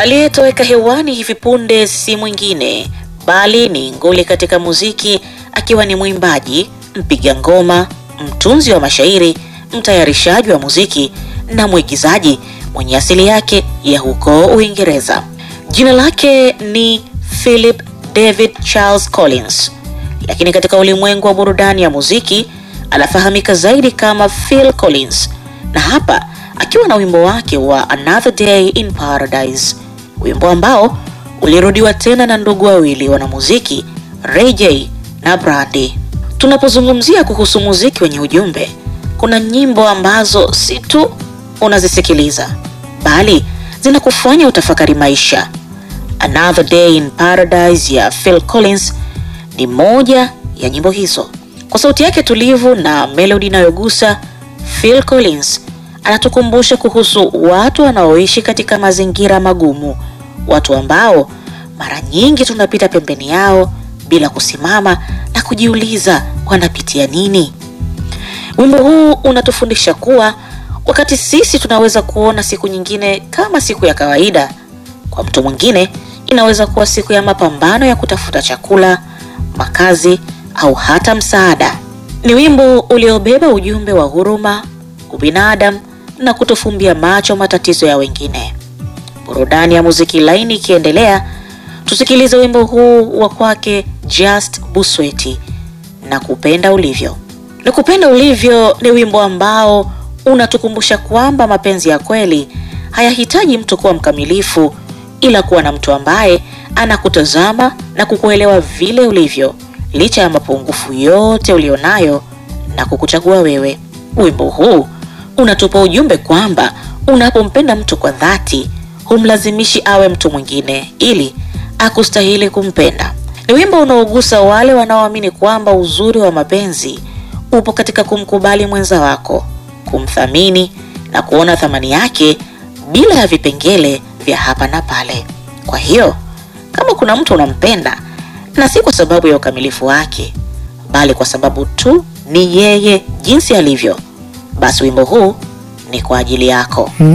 Aliyetoweka hewani hivi punde si mwingine bali ni nguli katika muziki, akiwa ni mwimbaji, mpiga ngoma, mtunzi wa mashairi, mtayarishaji wa muziki na mwigizaji mwenye asili yake ya huko Uingereza. Jina lake ni Philip David Charles Collins, lakini katika ulimwengu wa burudani ya muziki anafahamika zaidi kama Phil Collins, na hapa akiwa na wimbo wake wa Another Day in Paradise, wimbo ambao ulirudiwa tena na ndugu wawili wanamuziki Ray J na Brandy. Tunapozungumzia kuhusu muziki wenye ujumbe, kuna nyimbo ambazo si tu unazisikiliza bali zinakufanya utafakari maisha. Another Day in Paradise ya Phil Collins ni moja ya nyimbo hizo. Kwa sauti yake tulivu na melodi inayogusa, Phil Collins anatukumbusha kuhusu watu wanaoishi katika mazingira magumu, watu ambao mara nyingi tunapita pembeni yao bila kusimama na kujiuliza wanapitia nini. Wimbo huu unatufundisha kuwa wakati sisi tunaweza kuona siku nyingine kama siku ya kawaida, kwa mtu mwingine inaweza kuwa siku ya mapambano ya kutafuta chakula, makazi au hata msaada. Ni wimbo uliobeba ujumbe wa huruma, ubinadamu na kutofumbia macho matatizo ya wengine. Burudani ya muziki laini ikiendelea, tusikilize wimbo huu wa kwake Just Busweti na kupenda ulivyo. Na kupenda ulivyo ni wimbo ambao unatukumbusha kwamba mapenzi ya kweli hayahitaji mtu kuwa mkamilifu, ila kuwa na mtu ambaye anakutazama na kukuelewa vile ulivyo, licha ya mapungufu yote ulionayo na kukuchagua wewe. Wimbo huu unatupa ujumbe kwamba unapompenda mtu kwa dhati, humlazimishi awe mtu mwingine ili akustahili kumpenda. Ni wimbo unaogusa wale wanaoamini kwamba uzuri wa mapenzi upo katika kumkubali mwenza wako, kumthamini na kuona thamani yake bila ya vipengele vya hapa na pale. Kwa hiyo kama kuna mtu unampenda, na si kwa sababu ya ukamilifu wake, bali kwa sababu tu ni yeye jinsi alivyo, basi wimbo huu ni kwa ajili yako.